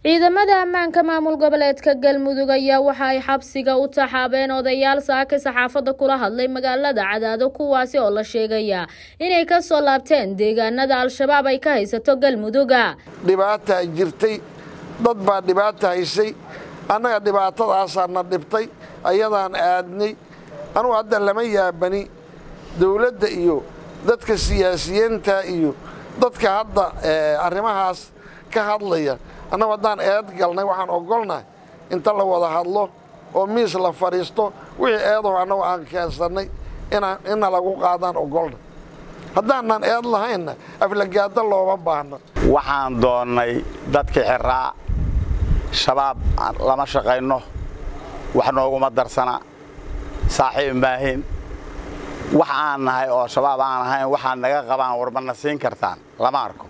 ciidamada ammaanka maamul goboleedka galmudug ayaa waxa ay xabsiga u taxaabeen odayaal saaka saxaafadda kula hadlay magaalada cadaado kuwaasi oo la sheegaya inay ka soo laabteen deegaanada al-shabaab ay ka haysato galmuduga dhibaataa jirtay dad baa dhibaata haysay annaga dhibaatadaasaa na dhibtay ayadaan aadnay anugu hadda lama yaabani dowladda iyo dadka siyaasiyiinta iyo dadka hadda arrimahaas ka hadlaya annagu haddaan eed galnay waxaan ogolnahay inta la wada hadlo oo miis la fadhiisto wixii eedaho annagu aan keensannay inna lagu qaadaan ogolna haddaanan eed lahaynna aflagaada looma baahno waxaan doonnay dadkii xiraa shabaab lama shaqayno wax nooguma darsana saaxiib maahin wax aan nahay oo shabaab aan ahayn waxaad naga qabaan warmana siin kartaan lama arko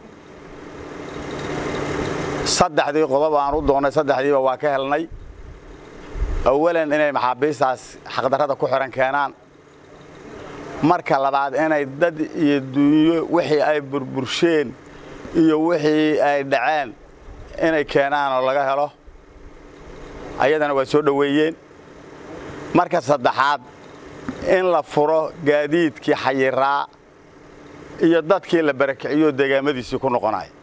saddexdii qodob aan u doonnay saddexdiiba waa ka helnay awalan inay maxaabiistaas xaqdarrada ku xihan keenaan marka labaad inay dad iyo dunyo wixii ay burbursheen iyo wixii ay dhaceen inay keenaan oo laga helo ayadana waa soo dhoweeyeen marka saddexaad in la furo gaadiidkii xayiraa iyo dadkii la barakiciyo deegaamadiisii ku noqonaya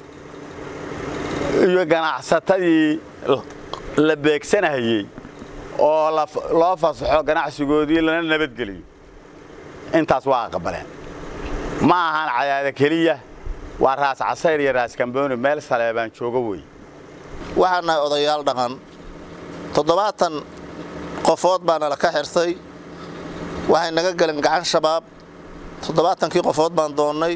iyo ganacsatadii la beegsanahayey oo loo fasaxo ganacsigoodii lana nabadgeliyo intaas waa aqbaleen ma ahan cadaada keliya waa raas casayr iyo raas kambooni meel saleebaan joogo wey waxaan nahay odayaal dhaqan toddobaatan qofood baa nala ka xirtay waxay naga galeen gacan shabaab toddobaatankii qofood baan doonnay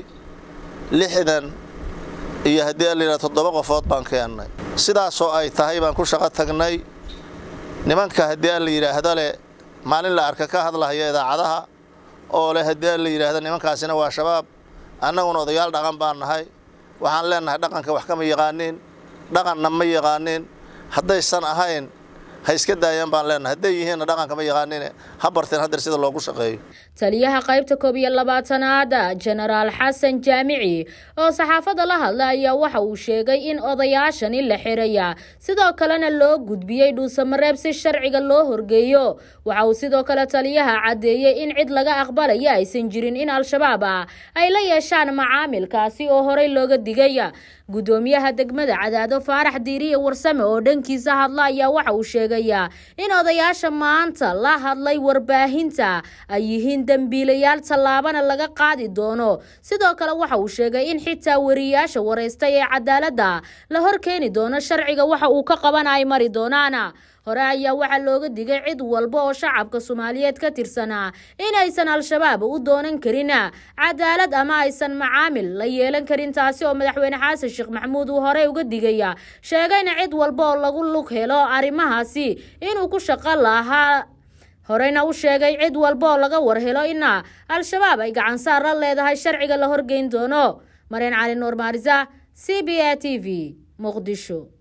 lixdan iyo haddii allayidhaha toddoba qofood baan keennay sidaasoo ay tahay baan ku shaqo tagnay nimanka haddii alla yidhaahda leh maalin la arka ka hadlahaya idaacadaha oo leh haddii alla yidhaahda nimankaasina waa shabaab annaguna odayaal dhaqan baan nahay waxaan leennahay dhaqanka wax kama yaqaaniin dhaqanna ma yaqaaniin haddaysan ahayn ha iska daayaan baan leenahay hadday yihiinna dhaqanka ma yaqaanine ha barteen hadeer sida loogu shaqeeyo taliyaha qaybta koob iyo labaatanaad jenaraal xasan jaamici oo saxaafadda la hadla ayaa waxa uu sheegay in odayaashani la xiraya sidoo kalena loo gudbiyey dhuusamareeb si sharciga loo horgeeyo waxa uu sidoo kale taliyaha caddeeyey in cid laga aqbalaya aysan jirin in al-shabaab ah ay la yeeshaan macaamilkaasi oo horey looga digay gudoomiyaha degmada cadaado faarax diiriye warsame oo dhankiisa hadla ayaa waxa uu sheegayaa in odayaasha maanta la hadlay warbaahinta ay yihiin dembiilayaal tallaabana laga qaadi doono sidoo kale waxa uu sheegay in xitaa wariyaasha waraystay ee cadaaladda la hor keeni doono sharciga waxa uu ka qabana ay mari doonaan hore ayaa waxaa looga digay cid walba oo shacabka soomaaliyeed ka tirsanaa inaysan al-shabaab u doonan karin cadaalad ama aysan macaamil la yeelan karin taasi oo madaxweyne xasan sheekh maxamuud uu horey uga digaya sheegayna cid walba oo lagu lug helo arrimahaasi inuu ku shaqo lahaa horeyna u sheegay cid walba oo laga warhelo ina al-shabaab ay gacan saar la leedahay sharciga la horgeyn doono mareen cali nuur maarisa c b a t v muqdisho